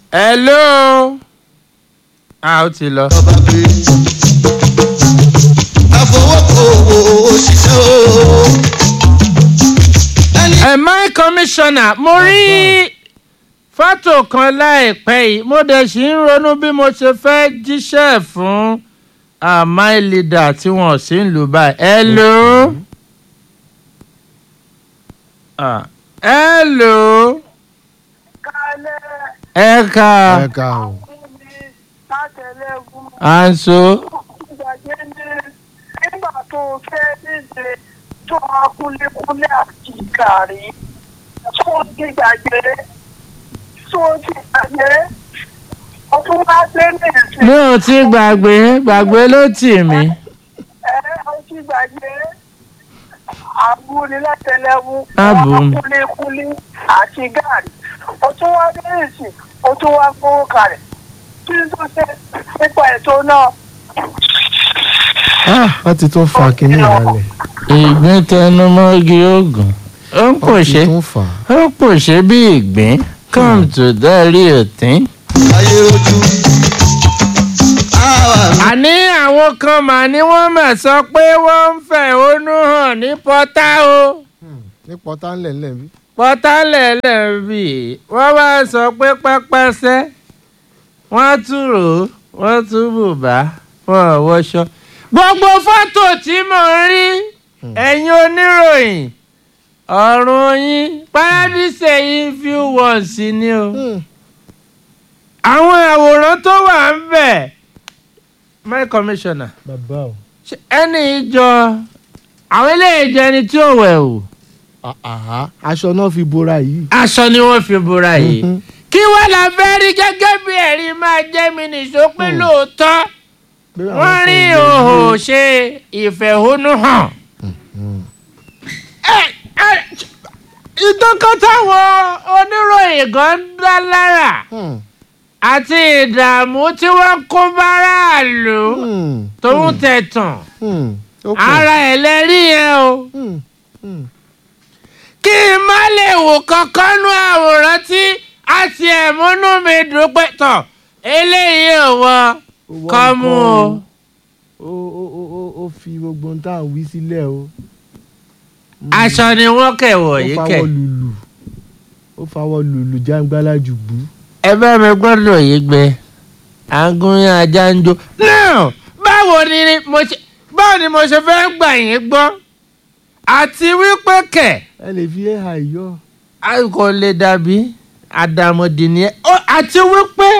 hello a ó ti lọ. ọba pé àfọwọ́kọ̀wò òṣìṣẹ́ o. ẹni ẹ my commissioner mo rí fọ́tò kan láìpẹ́ yìí mo dẹ̀ sì ń ronú bí mo ṣe fẹ́ jíṣẹ́ fún ah, my leader tí wọ́n sì ń lù báyìí. hello. Ah, hello. kálẹ̀ ẹ ká ẹ̀ka o. fúnmi látẹ̀lẹ́gùn à ń so. ìgbàgbé ní nígbà tó fẹ́ díje tó wá kúlékúlé àti gàrí tó ti gbàgbé tó ti gbàgbé ọdún bá dé ní ìsìn mi ò ti gbàgbé gbàgbé ló tì mí. ẹ ó ti gbàgbé àbúni látẹ̀lẹ́gùn Àbù. wá kúlékúlé àti gàrí ọdún wá dé ní ìsìn ọdún wá gbówó kalẹ̀ kí ló tó ṣe nípa ètò náà. wọ́n ti tún fa kínní ìrànlẹ̀. ìgbín tẹnumọ́gi oògùn ó ń wọ́n ti pòṣé tún fà á. ó pòṣé bí ìgbín come to dárí òtín. ayé rojú. àwa mi àní àwọn kan mà ní wọ́n mà sọ pé wọ́n ń fẹ̀hónú hàn ní pọ́tà o ní pọ́tà ńlẹ̀ ńlẹ̀ bí. pọ́tà lẹ̀lẹ̀ bì wọ́n wá sọ pé pẹ́pẹ́sẹ́ wọ́n tún rò ó wọ́n tún bùbá wọ́n ò wọṣọ. gbogbo fọ́tò tí mò ń rí ẹ̀yin oníròyìn ọ̀run yín paradise yín few ones ni o àwọn àwòrán tó wà ń bẹ̀ my commissioner bàbá o. ṣé ẹni ìjọ àwọn eléyìí jẹ ẹni tí ò wẹ̀ o àhá aṣọ náà fi bora yìí. aṣọ ni wọ́n fi bora yìí Mhm. kí wọ́n la fẹ́ rí gẹ́gẹ́ bí ẹ̀rí máa jẹ́ mi nìṣó pé lóòótọ́ Pé àwọn wọ́n kan rí lè òhò gbé- ṣe ìfẹ̀hónúhàn. Ẹ- ẹ- ìtọ́kọ́ táwọn oníròyìn gan ń dá lára Hmm, àti ìdààmú tí wọ́n kó báráàlú hmm, tòun tẹ̀tàn hmm, ó pọ̀. ara ẹ̀ lẹ́rí yẹn o. Hmm, hmm. kí n má lè wò kankan nú àwòrán tí a ti ẹ̀ múnú mi dùn pé tọ̀ eléyìí ò wọ Ó wọ kọ́ mú o. nǹkan ó ó ó ó ó fi gbogbo ohun tá à ń wí sílẹ̀ o. aṣọ ni wọ́n kẹ̀ wọ̀ ó yìí fawọ́ kẹ̀. lùlù ó fawọ́ lùlù jàǹgbálà jùgbú. ẹ bá mi gbọ́dọ̀ yìí gbẹ àgúnyán ajá ń jó. náà báwo ni mo ṣe báwo ni mo ṣe fẹ́ gbà yín gbọ́ àti wípé kẹ̀ ẹ lè fi ẹ̀hà yọ. a kò lè dàbí àdàmọ̀dì ni ẹ Ó, àti wípé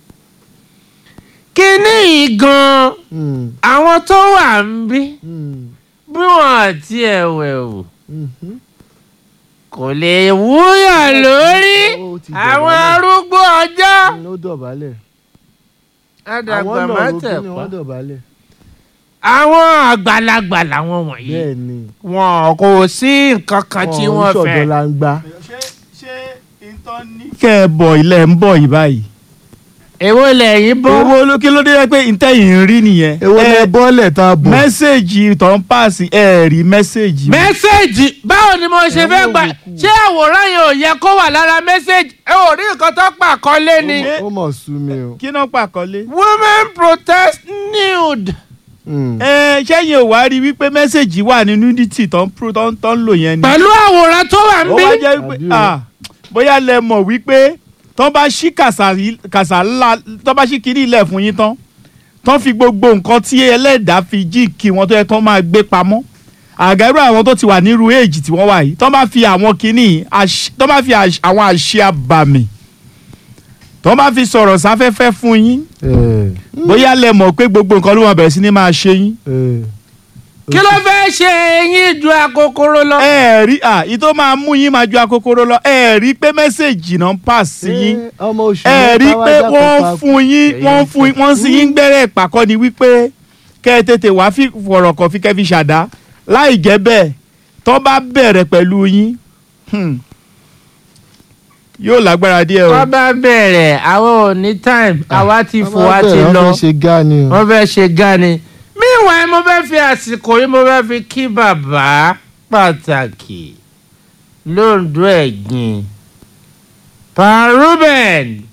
kíní yìí gan-an Hmm, àwọn tó wà ń bí hmm, bí wọn àti ẹ̀wẹ̀ wò mhm. kò lè wúyàn lórí Ó ti àwọn dọ̀bálẹ̀. arúgbó ọjọ́ Hmm, ó dọ̀bálẹ̀. àdàgbà àwọn má náà ro tẹ̀ kí ni pa wọ́n dọ̀bálẹ̀. àwọn àgbàlagbà làwọn wọ̀nyí bẹ́ẹ̀ ni wọn kò sí nǹkan kan tí wọ́n ṣọ̀dọ̀ fẹ́. la ń gbá. ṣé ṣé ìtàn ní. kẹ́ ẹ bọ̀ ilẹ̀ ń bọ̀ yìí báyìí. èwo lẹ́yìn bọ́ owó ló kí ló dé pé ìtẹ̀yìn ń rí nìyẹn. èwo ni ẹ bọ́ọ̀lẹ̀ tá a bọ̀. mẹ́sẹ̀gì tó ń pàṣẹ ẹ̀ rí mẹ́sẹ̀gì. mẹ́sẹ̀gì báwo ni mo ṣe Ẹ fẹ́ wò gbà wò kú. ṣé àwòrán yẹn ò yẹ kó wà lára mẹ́sẹ̀gì ẹ ò rí nǹkan tó pàkọ́lé ni. Ṣé- ó mọ̀ sú mi o. kí náà pàkọ́lé. women protest nude. Hmm. ẹ ṣẹ́yìn ò wá rí wípé mẹ́sẹ̀gì wà ní nudity tó ń pro tó ń tó ń lò yẹn ni. pẹ̀lú àwòrán tó wà ń ó bí. wá jẹ́ wípé Àbí o. ah, bóyá lẹ mọ̀ wípé tán bá ṣí kàsà yìí- kàsà ńlá tán bá ṣí kiri ilẹ̀ fún yín tán tán fi gbogbo nǹkan tí ẹlẹ́dàá fi jí kí wọn tó yẹ kán máa gbé pamọ́ àgẹ́rù àwọn tó ti wà nírú èjì tí wọ́n wà yìí tán bá fi àwọn kìíní àṣ- tán bá fi àṣ- àwọn àṣẹ àbàmì tán bá fi sọ̀rọ̀ sáfẹ́fẹ́ fún yín Eh, bóyá lẹ mọ̀ pé gbogbo nǹkan ló máa bẹ̀rẹ̀ sí ní máa ṣe yín eh. kí ló fẹ́ ṣe eyín ju akokoro lọ. ẹ rí à ìtò máa mú yín máa ju akokoro lọ ẹ rí pé mẹ́sẹ̀gì náà ń pàṣẹ sí yín Eh, ọmọ oṣù ẹ rí i mẹ́ta pé wá wọ́n jákòó fún yín wọ́n fún yín wọ́n sì yín gbẹ́rẹ́ ìpàkọ́ ni wípé kẹ́ ẹ tètè wá fi fọ̀rọ̀ kàn fi kẹ́ fi ṣàdá láì jẹ́ bẹ́ẹ̀ tó bá bẹ̀rẹ̀ pẹ̀lú yín hmm, yóò lágbára díẹ̀ o. wọ́n bá bẹ̀rẹ̀ àwọn ò ní time àwa ti Wọ́n fò máa wá ti bẹ̀rẹ̀, lọ wọ́n fẹ́ ṣe gá ni o. wọ́n fẹ́ ṣe gani. meanwhile mo fẹ́ fi àsìkò yìí mo fẹ́ fi kí bàbá pàtàkì lóńdó ẹ̀gbìn pa Ruben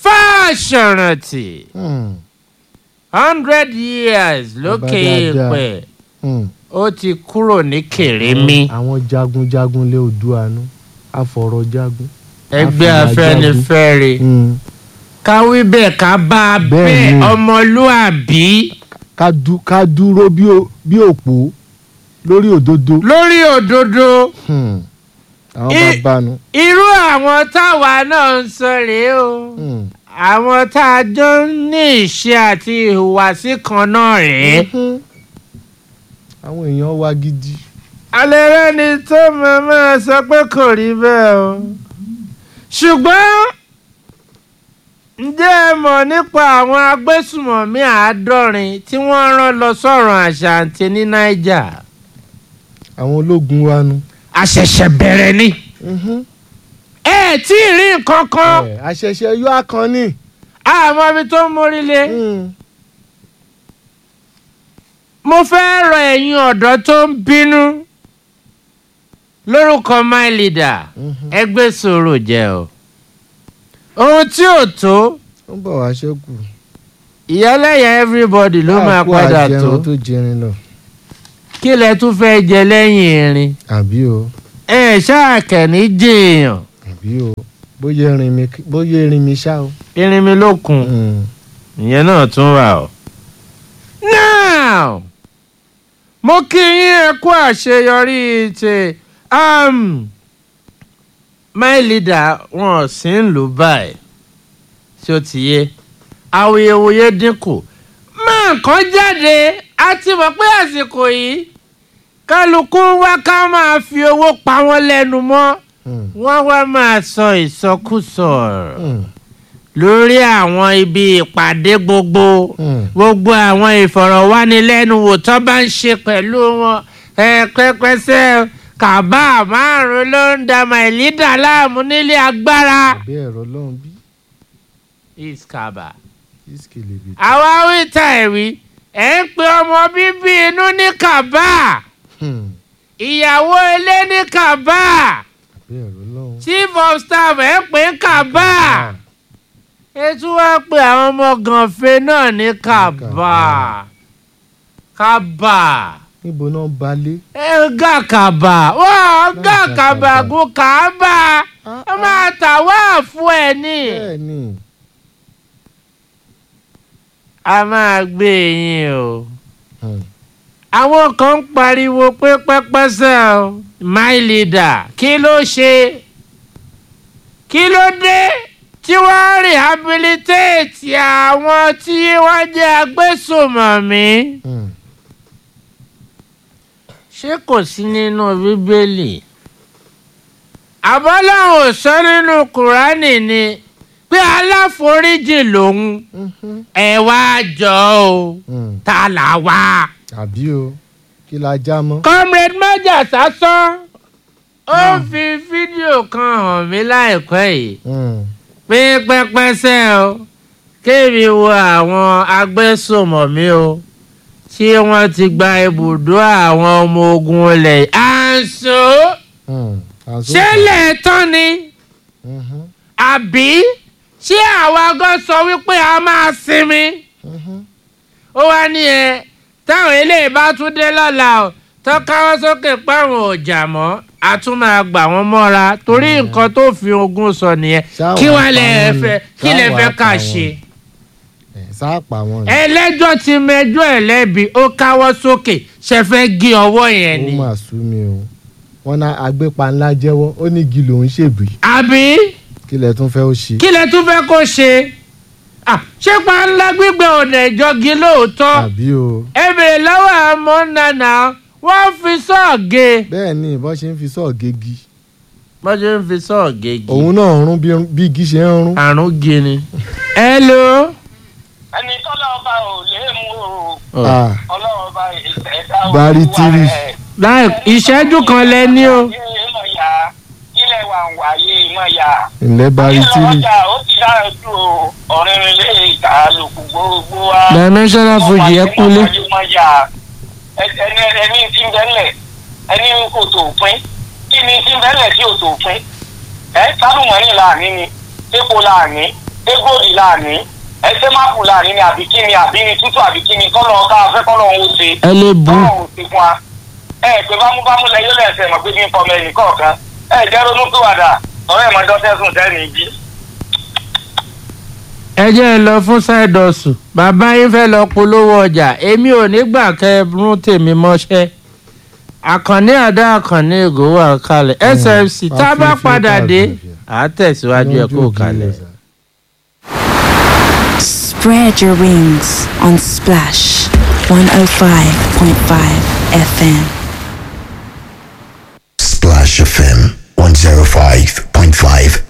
fáṣọrántì Hmm, hundred years lókè dáadáa. èèpẹ̀ hmm. ó ti kúrò ní kèrémí àwọn jagunjagun lé Oòduà nú àfọ̀rọ̀jagun. ẹgbẹ́ Àfìyà afẹ́nifẹ́re Hmm. ká wí bẹ́ẹ̀ ká bá a Bẹ́ẹ̀ bẹ́ẹ̀ ni. ọmọlúàbí ká dú- ká dúró bí o- bí òpó lórí òdodo. lórí òdodo Hmm. àwọn I- bàbá nu. irú àwọn táwa náà ń sọ rèé o Hmm. àwọn tá a jọ ń ní ìṣe àti ìhùwàsí kan náà rèé. Mhm. àwọn èèyàn wa gidi. alẹ́ rẹ́ni tó mọ̀ọ́mọ́ sọ pé kò rí bẹ́ẹ̀ o. ṣùgbọ́n ǹjẹ́ ẹ mọ̀ nípa àwọn agbésùmọ̀mí àádọ́rin tí wọ́n rán lọ sọ̀rọ̀ àṣàǹtì ní niger? àwọn ológun wa nu. àṣẹ̀ṣẹ̀ bẹ̀rẹ̀ ni. Mhm. ẹ ẹ̀ tí ì rí nǹkan kan Ẹ, àṣẹ̀ṣẹ̀ yọ akànnì. àmọ́ ibi tó ń mórí lé. Hmm. mo fẹ́ rọ ẹ̀yin ọ̀dọ́ tó ń bínú lórúkọ my leader Mhm. ẹgbẹ́ sọ̀rọ̀ jẹ́ o. ohun tí ò tó ó ń bọ̀ wá ṣẹ́kù. ìyálẹ̀yà everybody ló máa Káàkó padà tó àjẹun tó jẹrin lọ. kí lẹ tún fẹ́ jẹ lẹ́yìn irin àbí o ẹ ṣáà kẹ́ni jèèyàn àbí o bóyá erin mi bóyá erin mi ṣá o. irin mi ló kùn Hmm. ìyẹn náà tún wà o. now mo kí yín ẹ kú àṣeyọrí ti um, my leader wọn ò sí ń lù báyìí tí ó ti yé awuyewuye dínkù máa kàn jáde a ti mọ̀ pé àsìkò yìí kálukú wá ká máa fi owó pa wọ́n lẹ́nu mọ́ Hmm. wọ́n wá máa sọ ìsọkúsọ ọ̀rọ̀ Hmm. lórí àwọn ibi ìpàdé gbogbo Hmm. gbogbo àwọn ìfọ̀rọ̀wánilẹ́nuwò tó bá ń ṣe pẹ̀lú wọn ẹ pẹ́pẹ́sẹ́ kàbá márùn ló ń da màìlídà láàmú nílé agbára. àbí ẹ̀rọ lọ́hùn bí iskaba. ìsìkèlè bì. àwa wíta ẹ̀rí ẹ̀ ń pe ọmọ bíbí inú ní kàbá Hmm. ìyàwó ilé ní kàbá àbí ẹ̀rọ lọ́hùn. chief of staff ẹ̀ ń pè ń kàbá ẹ tún wá pe àwọn ọmọ gànfẹ́ náà ní kàbá kàbá níbo náà balẹ̀. ẹ gà kàbá wọ́n gà kàbá gùn kàbá ẹ máa tà wá fún ẹ ní. bẹ́ẹ̀ ni a máa gbé yín o. Hmm. àwọn kan ń pariwo pé pẹ́pẹ́sẹ̀ o my leader kí ló ṣe kí ló dé tí wọ́n rehabilitate àwọn tí wọ́n jẹ́ agbésùmọ̀mí Hmm. ṣé kò sí nínú bíbélì àbọ́láwọn ò sọ nínú kùránì ni pé aláforíjì lòun Mhm. ẹ wá jọ o Hmm. ta là wá. àbí o kí la já mọ́. comrade maja sásán ó fi fídíò kan hàn mí láìpẹ́ yìí Hmm. pé pẹ́pẹ́sẹ́ o kéèmí wo àwọn agbésùmọ̀mí o tí wọ́n ti gba ibùdó àwọn ọmọ ogun ilẹ̀ àǹsó Hmm. Àzó- ṣẹlẹ̀ tán ni Mhm. àbí ṣé àwa gan sọ wípé a máa sinmi Mhm. ó wá ní ẹ táwọn eléyìí bá tún dé lọ́la o tó káwọ́ sókè páwọn ò jà mọ́ a tún máa gbà wọ́n mọ́ra torí nǹkan tó fi ogun sọ nìyẹn Ṣáà kí wàá wàá lẹ pa wọ́n ni? fẹ́ kí Ṣáà lẹ wàá fẹ́ pa ká wọ́n ṣe. ni? Ẹ̀, sáà pa wọn ni. ẹlẹ́jọ́ ti mẹjọ́ ẹ̀ lẹ́bi ó káwọ́ sókè ṣe fẹ́ gé ọwọ́ yẹn ó ni. mà sú mi o wọn ná agbépa ńlá jẹ́wọ́ ó ní igi lòún ṣèbí àbí kí lẹ tún fẹ́ ó ṣe. kí lẹ tún fẹ́ kó ṣe. Ah, ṣé pàǹlà gbígbẹ ọ̀nà ìjọgi lóòótọ́ àbí o ẹ bèrè lọ́wọ́ àmọ́ nànà wọ́n fi sọ́ọ̀gẹ̀. bẹ́ẹ̀ ni ìbọn ṣe ń fi sọ́ọ̀ gégi bọ́n ṣe ń fi sọ́ọ̀gẹ̀ gi. òun náà ń rún bí- bí igi ṣe ń rún. àrùn gini. hello. ẹni tọ́lá ọba ò lè mú o Ah, ọlọ́run ọba ẹ̀dá Bari tiri. láì ìṣẹ́jú kan lẹ ní o. ìmọ̀ ya ilẹ̀ wà ń wáyé ìmọ̀ ya. ǹlẹ́ bari tírì ọjà ó ti dára ju ọ̀rìnrìn lé ìta lòkù gbogbo wa. dimensional fuji ẹ kúlé. ọmọ ya ẹni ẹni tí ń bẹ́lẹ̀ ẹni kò tó pín kí ni tí ń bẹ́lẹ̀ tí ò tó pín ẹ sálùmọ́nì láàní ni epo láàní égòdì láàní ẹsẹ máàpù láàní ni àbí kíni àbí ni tútù àbí kíni kọ́lọ̀ ká fẹ́ kọ́lọ̀ ń ṣe ẹ lè bu kọ́lọ̀ ń ṣe fún wa ẹ pé bámúbámú lẹ yóò lẹ́sẹ̀ mọ̀ pé bí ń fọmọ ẹnì kọ̀ọ̀kan ẹ jẹ́ ronú pìwàdà ọ̀rẹ́ ẹ̀ mọ́ dọ́sẹ̀sùn tẹ́ni jí. ẹ jẹ́ ẹ lọ fún ṣáìdọ̀sù bàbá yín fẹ́ lọ polówó ọjà èmi ò ní gbà kẹ́ ẹ rún tèmi mọ́ṣẹ́ àkànní àdá àkànní ègò wà kalẹ̀ sfc tá a bá padà dé à á tẹ̀síwájú ẹ̀ kó kalẹ̀. Spread your wings on Splash 105.5 FM. Splash FM 105.5